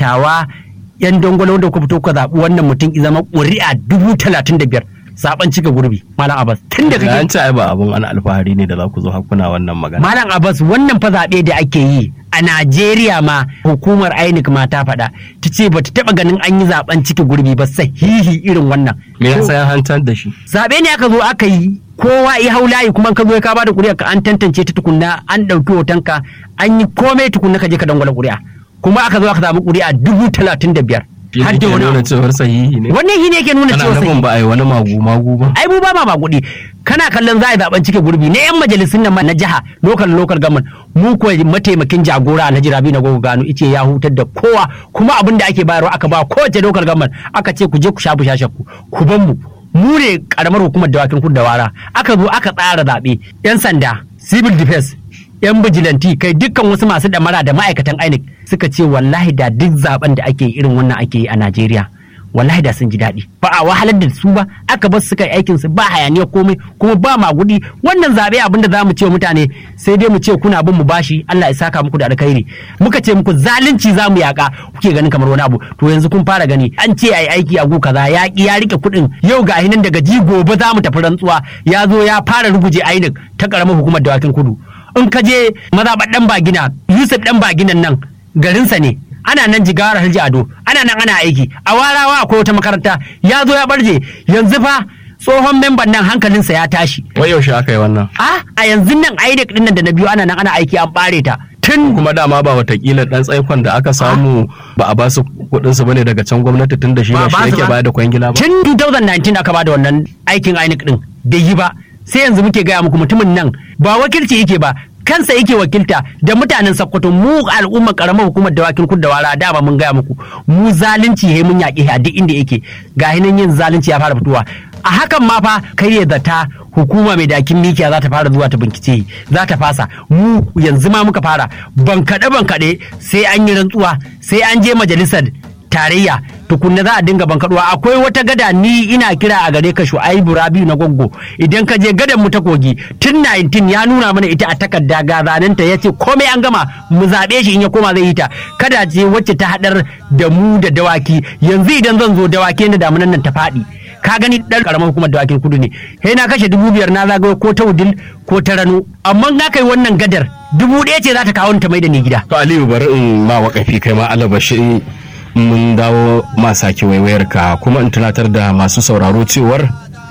dattawa yan dangwalo da kuka fito kuka zaɓi wannan mutum i zama ƙuri'a dubu talatin da biyar zaben cika gurbi malam abbas tun da an kake ce ai ba abun ana alfahari ne da za ku zo hakuna wannan magana malam abbas wannan fa zaɓe da ake yi a najeriya ma hukumar inec ma ta faɗa ta ce ba ta taɓa ganin an yi zaben cika gurbi ba sahihi irin wannan me yasa ya hantar da shi zaɓe ne aka zo aka yi kowa ya hau layi kuma ka zo ka bada ƙuri'a ka an tantance ta tukunna an ɗauki hotonka an yi komai tukunna ka je ka dangwala ƙuri'a kuma aka zo aka samu ƙuri'a dubu talatin da biyar Shi har ne da ke wani nuna abu. cewar sahihi ne wannan shi ne yake nuna kana cewa nufin sahihi ba a yi wani magu magu ba ai mu ba ma magudi kana kallon za a yi zaben cike gurbi na yan majalisun nan ma na jiha lokal lokal gaman mu ko mataimakin jagora Alhaji Rabi na gogo gano ice ya hutar da kowa kuma abin da ake bayarwa aka ba kowace lokal gaman aka ce ku je ku shafu shashakku ku ban mu mu ne karamar hukumar dawakin kudu da wara aka zo aka tsara zaɓe yan sanda civil defense yan bijilanti kai dukkan wasu masu damara da ma'aikatan INEC suka ce wallahi da duk zaben da ake yi irin wannan ake yi a Najeriya wallahi da sun ji daɗi ba a wahalar da su ba aka bar su kai aikin su ba hayaniya komai kuma ba magudi wannan zabe abinda za mu ce wa mutane sai dai mu ce kuna bin mu bashi Allah ya saka muku da alkhairi muka ce muku zalunci za mu yaka kuke ganin kamar wani abu to yanzu kun fara gani an ce ai aiki a gu kaza ya ki ya rike kuɗin yau ga hinan daga ji gobe za mu tafi rantsuwa ya zo ya fara ruguje ainin ta karamar hukumar dawakin kudu in ka je mazaɓar ɗan bagina yusuf ɗan baginan nan garinsa ne ana nan jigawar harji ado ana nan ana aiki a warawa akwai wata makaranta ya zo ya barje yanzu fa tsohon memban nan hankalinsa ya tashi wai yaushe aka yi wannan a a yanzu nan INEC din nan da na biyu ana nan ana aiki an bare ta tun kuma dama ba watakila dan tsaikon da aka samu ba a basu kuɗin su bane daga can gwamnati tun da shi Ba ba ba shi su yake ba. bayar da kwangila ba tun 2019 aka bada wannan aikin INEC din bai yi ba sai yanzu muke gaya muku mutumin nan ba wakilci yake ba kansa yake wakilta da mutanen Sokoto mu al'ummar karamar hukumar dawakin kudu da wara da ba mun gaya muku mu zalunci he mun yaƙi a duk inda yake ga hinan yin zalunci ya fara fitowa a hakan ma fa kai ya zata hukuma mai dakin mikiya za ta fara zuwa ta bincike za ta fasa mu yanzu ma muka fara bankaɗe bankaɗe sai an yi rantsuwa sai an je majalisar tarayya tukunna za a dinga bankaduwa akwai wata gada ni ina kira a gare ka shu'aibu rabiu na goggo idan ka je gadan mu ta kogi tun 19 ya nuna mana ita a takarda ga zanenta ya ce komai an gama mu zaɓe shi in ya koma zai yi ta kada ce wacce ta haɗar da mu da dawaki yanzu idan zan zo dawaki da damunan nan ta faɗi ka gani ɗan karamar hukumar dawakin kudu ne sai na kashe dubu biyar na zagayo ko ta wudil ko ta rano amma na kai wannan gadar dubu ɗaya ce za ta kawo ni ta mai da ni gida to aliyu bari in ma wakafi kai ma alabashi mun dawo ma sake waiwayar ka kuma in tunatar da masu sauraro cewar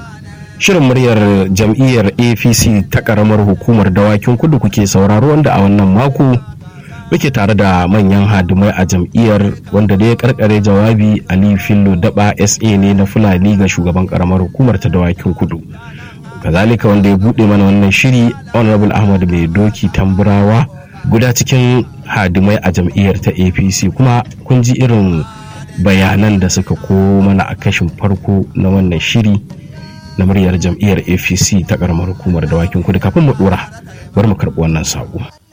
shirin muryar jam'iyyar apc ta karamar hukumar dawakin kudu kuke sauraro wanda a wannan mako muke tare da manyan hadimai a jam'iyyar wanda da ya karkare jawabi ali fillo daba sa ne na fulani ga shugaban karamar hukumar ta dawakin kudu kazalika wanda ya bude mana wannan shiri honorable ahmad mai doki tamburawa guda cikin hadimai a jam'iyyar ta apc kuma kun ji irin bayanan da suka ko mana a kashin farko na wannan shiri na muryar jam'iyyar apc ta karamar hukumar dawakin kudu kafin mu dora bari mu karɓi wannan saƙo